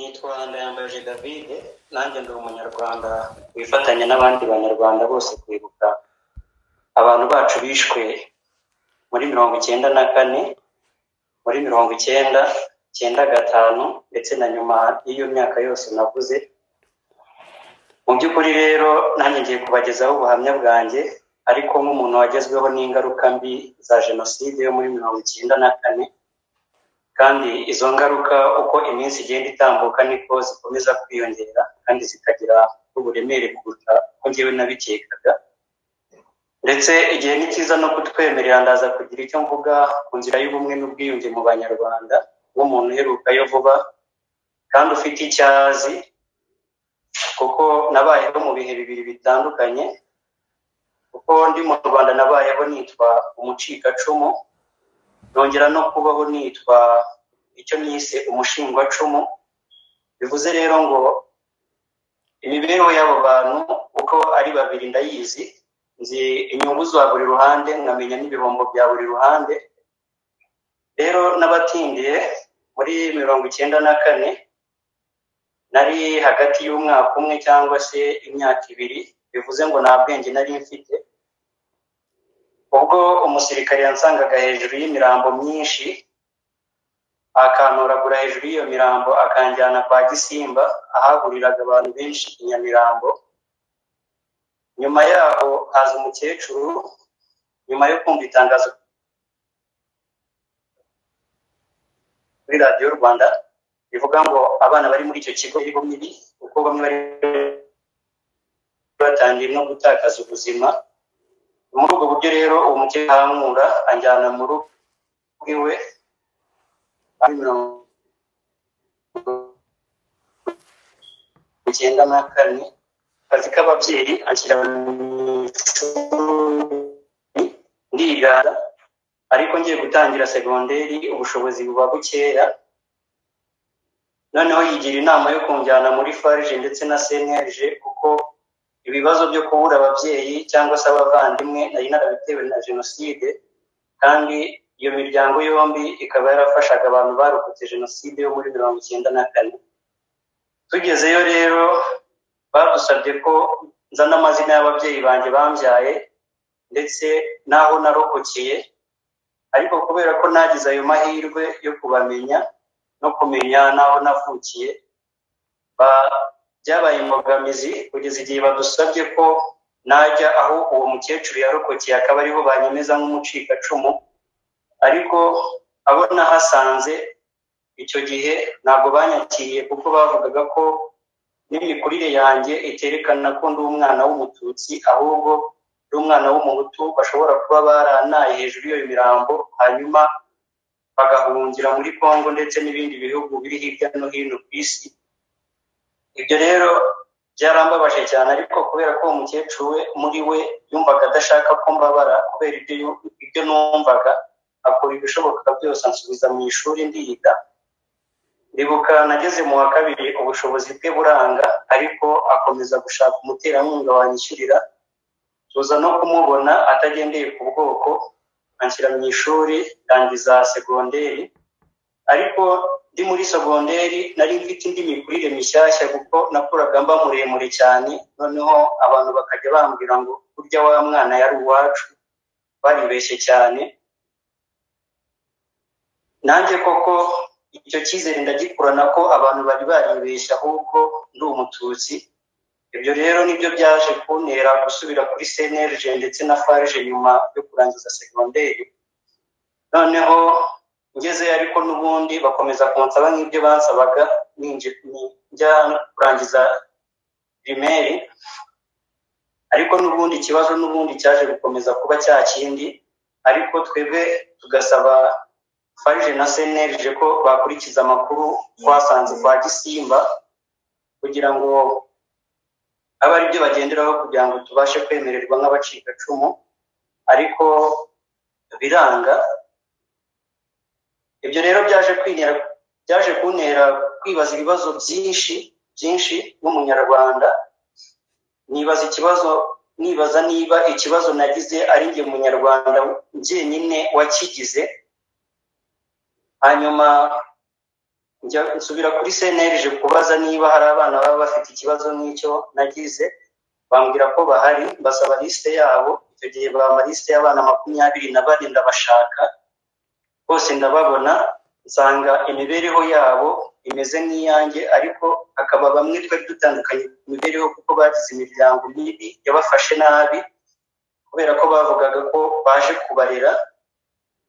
nitwa ndayambaje davide nanjye ndi umunyarwanda wifatanya n'abandi banyarwanda bose kwibuka abantu bacu bishwe muri mirongo icyenda na kane muri mirongo icyenda icyenda gatanu ndetse na nyuma y'iyo myaka yose navuze mu by'ukuri rero nanjye ngiye kubagezaho ubuhamya bwanjye ariko nk'umuntu wagezweho n'ingaruka mbi za jenoside yo muri mirongo icyenda na kane kandi izo ngaruka uko iminsi igenda itambuka niko zikomeza kwiyongera kandi zikagira uburemere kuruta uko ngewe nabikekaga ndetse igihe ni cyiza no kutwemerera ndaza kugira icyo mvuga ku nzira y'ubumwe n'ubwiyunge mu banyarwanda nk'umuntu uherukayo vuba kandi ufite icyo azi kuko nabayeho mu bihe bibiri bitandukanye kuko ndi mu rwanda nabayeho nitwa umucikacumu nongera no kubaho nitwa icyo nise umushingwacumu bivuze rero ngo imibereho y'abo bantu uko ari babiri ndayizi nzi inyungu za buri ruhande nkamenya n'ibihombo bya buri ruhande rero n'abatindiye muri mirongo icyenda na kane nari hagati y'umwaka umwe cyangwa se imyaka ibiri bivuze ngo nta bwenge nari mfite ubwo umusirikare yansangaga hejuru y'imirambo myinshi akantoragura hejuru y'iyo mirambo akanjyana kwa gisimba ahahuriraga abantu benshi i nyamirambo nyuma yaho haza umukecuru nyuma yo kumva itangazo kuri radiyo rwanda rivuga ngo abana bari muri icyo kigo biriho mibi kuko bamwe bari batangiye no gutakaza ubuzima muri ubwo buryo rero uwo mukecuru arankura anjyana mu rugo iwe icyenda na kane akazi k'ababyeyi anshyira mu ishuri ndigana ariko ngiye gutangira segonderi ubushobozi buba bukeya noneho yigira inama yo kunjyana muri farije ndetse na senyeje kuko ibibazo byo kubura ababyeyi cyangwa se abavandimwe nari narabitewe na jenoside kandi iyo miryango yombi ikaba yarafashaga abantu barokotse jenoside yo muri mirongo icyenda na kane tugezeyo rero badusabye ko nzana amazina y'ababyeyi banjye bambyaye ndetse n'aho narokokeye ariko kubera ko nagize ayo mahirwe yo kubamenya no kumenya n'aho navukiye byabaye imbogamizi kugeza igihe badusabye ko najya aho uwo mukecuru yarokokeye akaba ariho banyemeza nk'umucikacumu ariko abo nahasanze icyo gihe ntabwo banyakiriye kuko bavugaga ko n'imikurire yanjye iterekana ko ndi umwana w'umututsi ahubwo ndi umwana w'umuhutu bashobora kuba baranaye hejuru y'iyo mirambo hanyuma bagahungira muri congo ndetse n'ibindi bihugu biri hirya no hino ku isi ibyo rero byarambabaje cyane ariko kubera ko uwo mukecuru we muri we yumvaga adashaka ko mbabara kubera ibyo numvaga akora ibishoboka byose ansubiza mu ishuri ndiga ndibuka nageze mu wa kabiri ubushobozi bwe buranga ariko akomeza gushaka umuterankunga wanyishyurira tuza no kumubona atagendeye ku bwoko anshyira mu ishuri ndangiza segonderi ariko ndi muri segonderi nari mfite indi mikurire mishyashya kuko nakuraga mba muremure cyane noneho abantu bakajya bambwira ngo burya wa mwana yari uwacu baribeshye cyane nanjye koko icyo cyizere ndagikurana ko abantu bari baribeshye ahubwo ndi umututsi ibyo rero nibyo byaje kuntera gusubira kuri senerije ndetse na farije nyuma yo kurangiza segonderi noneho ngezeyo ariko n'ubundi bakomeza kunsaba nk'ibyo bansabaga njya kurangiza pirimeri ariko n'ubundi ikibazo n'ubundi cyaje gukomeza kuba cya kindi ariko twebwe tugasaba farije na senerije ko bakurikiza amakuru twasanze kwa gisimba kugira ngo abe aribyo bagenderaho kugira ngo tubashe kwemererwa nk'abacikacumu ariko biranga ibyo rero byaje kwintera byaje kuntera kwibaza ibibazo byinshi byinshi nk'umunyarwanda nibaza ikibazo nibaza niba ikibazo nagize ari njye munyarwanda njyenyine wakigize hanyuma njya nsubira kuri cnlg kubaza niba hari abana baba bafite ikibazo nk'icyo nagize bambwira ko bahari mbasaba lisite yabo icyo gihe bampa lisite y'abana makumyabiri na bane ndabashaka bose ndababona nsanga imibereho yabo imeze nk'iyanjye ariko hakaba bamwe twari dutandukanye ku mibereho kuko bagize imiryango mibi yabafashe nabi kubera ko bavugaga ko baje kubarera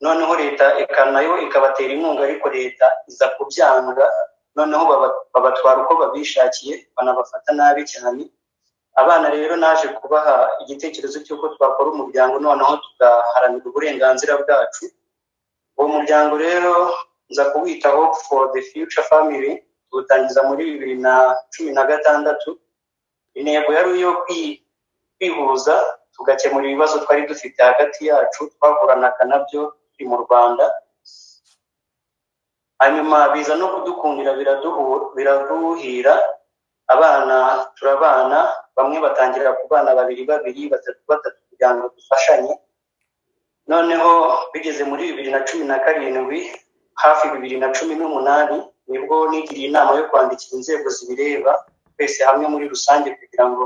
noneho leta eka nayo ikabatera inkunga ariko leta iza kubyanga noneho baba- babatwara uko babishakiye banabafata nabi cyane abana rero naje kubaha igitekerezo cy'uko twakora umuryango noneho tugaharanira uburenganzira bwacu uwo muryango rero nza kuwitaho for the future family tuwutangiza muri bibiri na cumi na gatandatu intego yari iyo kwi- kwihuza tugakemura ibibazo twari dufite hagati yacu twavuranaga nabyo turi mu rwanda hanyuma biza no kudukundira biraduhu- biraduhira abana turabana bamwe batangira kubana babiri babiri batatu batatu kugira ngo dufashanye noneho bigeze muri bibiri na cumi na karindwi hafi bibiri na cumi n'umunani nibwo nigiriye inama yo kwandikira inzego zibireba twese hamwe muri rusange kugira ngo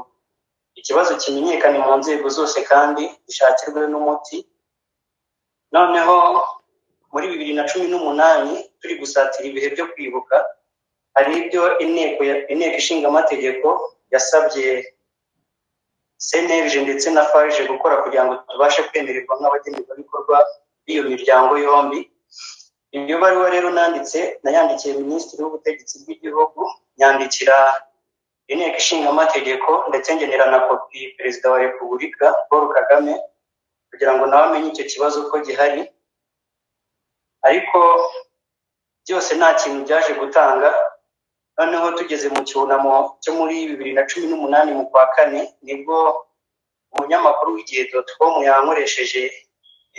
ikibazo kimenyekane mu nzego zose kandi gishakirwe n'umuti noneho muri bibiri na cumi n'umunani turi gusatira ibihe byo kwibuka hari ibyo inteko ya- inteko ishinga amategeko yasabye cnlg ndetse na farg gukora kugira ngo tubashe kwemererwa nk'abagenerwabikorwa b'iyo miryango yombi iyo baruwa rero nanditse nayandikiye minisitiri w'ubutegetsi bw'igihugu nyandikira inteko ishinga amategeko ndetse ngenera na kopi perezida wa repubulika paul kagame kugira ngo nawe amenye icyo kibazo ko gihari ariko byose nta kintu byaje gutanga noneho tugeze mu cyunamo cyo muri bibiri na cumi n'umunani mu kwa kane nibwo umunyamakuru w'igihe dotcom yankoresheje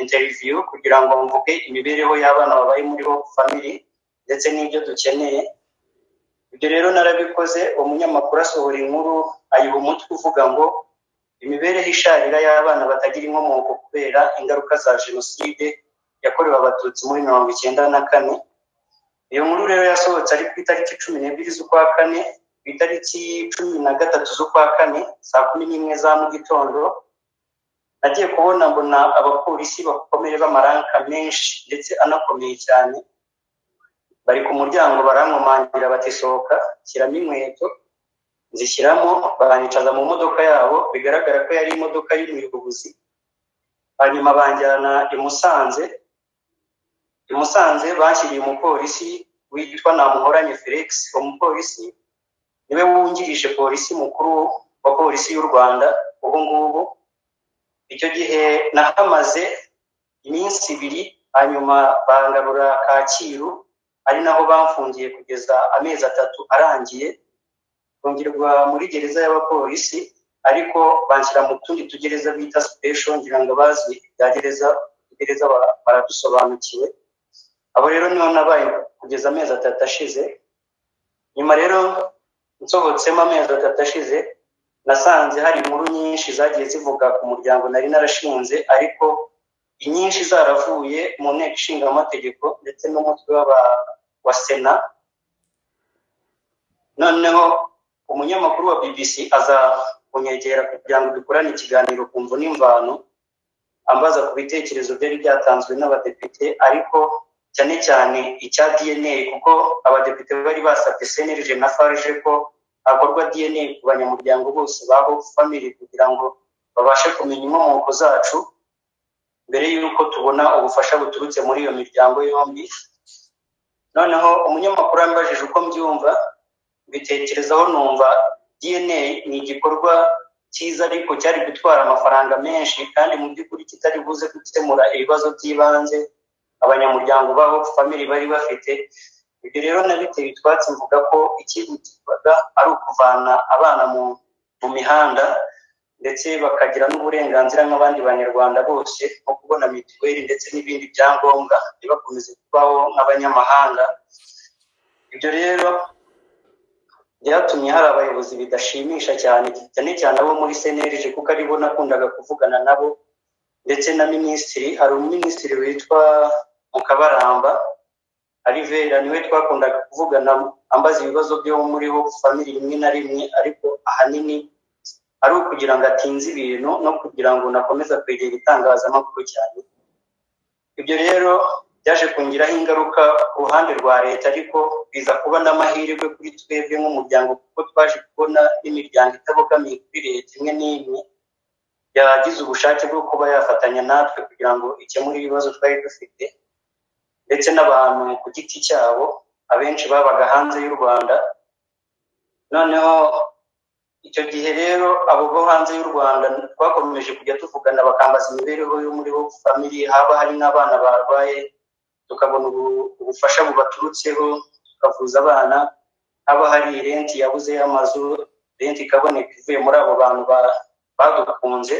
interview kugira ngo mvuge imibereho y'abana babaye muri bo family ndetse n'ibyo dukeneye ibyo rero narabikoze uwo munyamakuru asohora inkuru ayiha umutwe uvuga ngo imibereho isharira y'abana batagira inkomoko kubera ingaruka za jenoside yakorewe abatutsi muri mirongo icyenda na kane iyo nkuru rero yasohotse ari ku itariki cumi n'ebyiri z'ukwa kane ku itariki cumi na gatatu z'ukwa kane saa kumi n'imwe za mu gitondo nagiye kubona mbona abapolisi bakomeye b'amaranka menshi ndetse anakomeye cyane bari ku muryango barankomangira bati sohoka shyiramo inkweto zishyiramo banyicaza mu modoka yabo bigaragara ko yari imodoka y'umuyobozi hanyuma banjyana i Musanze i Musanze bashyiriye umupolisi witwa Namuhoranye Felix uwo mupolisi niwe wungirije polisi mukuru wa polisi y'u Rwanda ubu ngubu icyo gihe nahamaze iminsi ibiri hanyuma bangarura Kacyiru ari naho bamfungiye kugeza amezi atatu arangiye kongerwa muri gereza y'abapolisi ariko banshyira mu tundi tugereza bita sipesho ngira ngo abazi ibya gereza gereza bara- baradusobanukiwe abo rero niho nabaye kugeza amezi atatu ashize nyuma rero nsohotsemo amezi atatu ashize nasanze hari inkuru nyinshi zagiye zivuga ku muryango nari narashinze ariko inyinshi zaravuye mu nteko ishinga amategeko ndetse n'umutwe w'aba- wa sena noneho umunyamakuru wa bbc aza kunyegera kugira ngo dukorane ikiganiro ku mvu n'imvano ambaza ku bitekerezo byari byatanzwe n'abadepite ariko cyane cyane icya dna kuko abadepite bari basabye cnlg na farg ko hakorwa dna ku banyamuryango bose ba hope family kugira ngo babashe kumenya inkomoko zacu mbere y'uko tubona ubufasha buturutse muri iyo miryango yombi noneho umunyamakuru yambajije uko mbyumva mbitekerezaho numva dna ni igikorwa cyiza ariko cyari gutwara amafaranga menshi kandi mu by'ukuri kitari buze gukemura ibibazo by'ibanze abanyamuryango babo family bari bafite ibyo rero nabiteye utwatsi mvuga ko ikihutirwaga ari ukuvana abana mu, mu mihanda ndetse bakagira n'uburenganzira nk'abandi banyarwanda bose nko kubona mituweli ndetse n'ibindi byangombwa ntibakomeze kubaho nk'abanyamahanga ibyo rero byatumye hari abayobozi bidashimisha cyane cyane cyane abo muri cnlg kuko aribo nakundaga kuvugana nabo ndetse na minisitiri hari umuminisitiri witwa mukabaramba arivera niwe twakundaga kuvugana ambaza ibibazo byo muriho famiri rimwe na rimwe ariko ahanini ari ukugira ngo atinze ibintu no kugira ngo nakomeza kwegera itangazamakuru cyane ibyo rero byaje kungiraho ingaruka ku ruhande rwa leta ariko biza kuba n'amahirwe kuri twebwe nk'umuryango kuko twaje kubona n'imiryango itabogamiye kuri leta imwe n'imwe yagize ubushake bwo kuba yafatanya natwe kugira ngo ikemure ibibazo twari dufite ndetse n'abantu ku giti cyabo abenshi babaga hanze y'u rwanda noneho icyo gihe rero abo bo hanze y'u rwanda twakomeje kujya tuvugana bakambaza imibereho yo muri bo famiri haba hari n'abana barwaye tukabona ubufasha bubaturutseho tukavuza abana haba hari irenti yabuze y'amazu renti ikaboneka ivuye muri abo bantu badukunze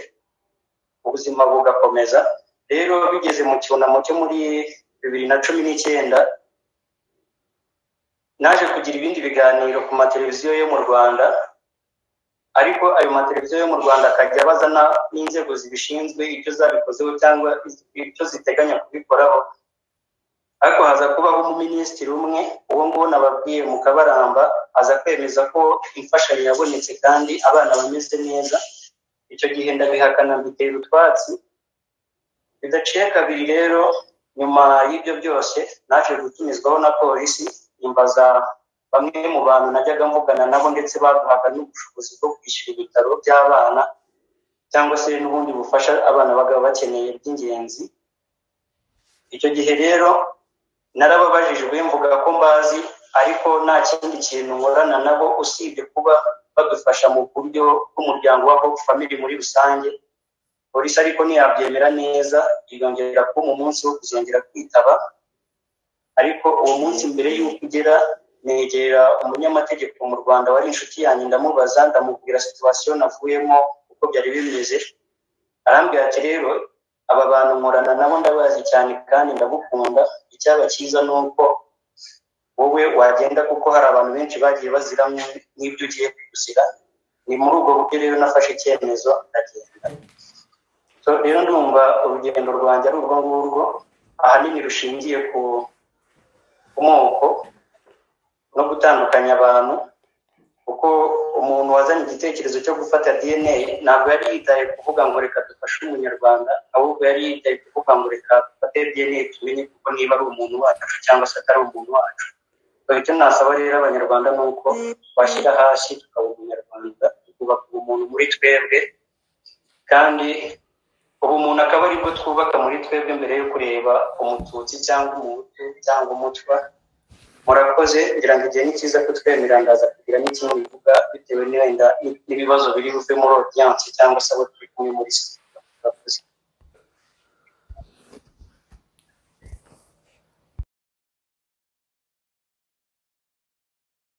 ubuzima bugakomeza rero bigeze mu cyunamo cyo muri bibiri na cumi n'icyenda naje kugira ibindi biganiro ku mateleviziyo yo mu rwanda ariko ayo mateleviziyo yo mu rwanda akajya abaza n'inzego zibishinzwe ibyo zabikozeho cyangwa ibyo ziteganya kubikoraho ariko haza kubaho umuminisitiri umwe uwo nguwo nababwiye mu kabaramba aza kwemeza ko imfashanyo yabonetse kandi abana bameze neza icyo gihe ndabihakana mbitera utwatsi bidaciye kabiri rero nyuma y'ibyo byose naje gutumizwaho na polisi imbaza bamwe mu bantu najyaga mvugana nabo ndetse baduhaga n'ubushobozi bwo kwishyura ibitaro by'abana cyangwa se n'ubundi bufasha abana bagaba bakeneye by'ingenzi icyo gihe rero narababajijwe mvuga ko mbazi ariko nta kindi kintu nkorana nabo usibye kuba badufasha mu buryo bw'umuryango wa hope family muri rusange polisi ariko ntiyabyemera neza yongera kuba mu munsi wo kuzongera kwitaba ariko uwo munsi mbere y'uko ugera negera umunyamategeko mu rwanda wari inshuti yanjye ndamubaza ndamubwira situwasiyo navuyemo uko byari bimeze arambwira ati rero aba bantu nkorana nabo ndabazi cyane kandi ndagukunda icyaba cyiza ni uko wowe wagenda kuko hari abantu benshi bagiye bazira nk'ibyo ugiye kuzira ni muri ubwo buryo rero nafashe icyemezo ndagenda rero ndumva urugendo rwanjye ari urwo ngurwo ahanini rushingiye ku moko no gutandukanya abantu kuko umuntu wazanye igitekerezo cyo gufata dna ntabwo yari yitaye kuvuga ngo reka dufashe umunyarwanda ahubwo yari yitaye kuvuga ngo reka dufate dna tumenye kuko niba ari umuntu wacu cyangwa se atari umuntu wacu icyo nasaba rero abanyarwanda ni uko twashyira hasi tukaba umunyarwanda tukubaka ubumuntu muri twebwe kandi ubumuntu akaba aribwo twubaka muri twebwe mbere yo kureba umututsi cyangwa umuhutu cyangwa umutwa murakoze ngira ngo igihe ni cyiza kutwemera ndaza kugira n'ikindi bivuga bitewe n'ibindi n'ibibazo biri buve muri odiyanse cyangwa se abo turi kumwe muri murakoze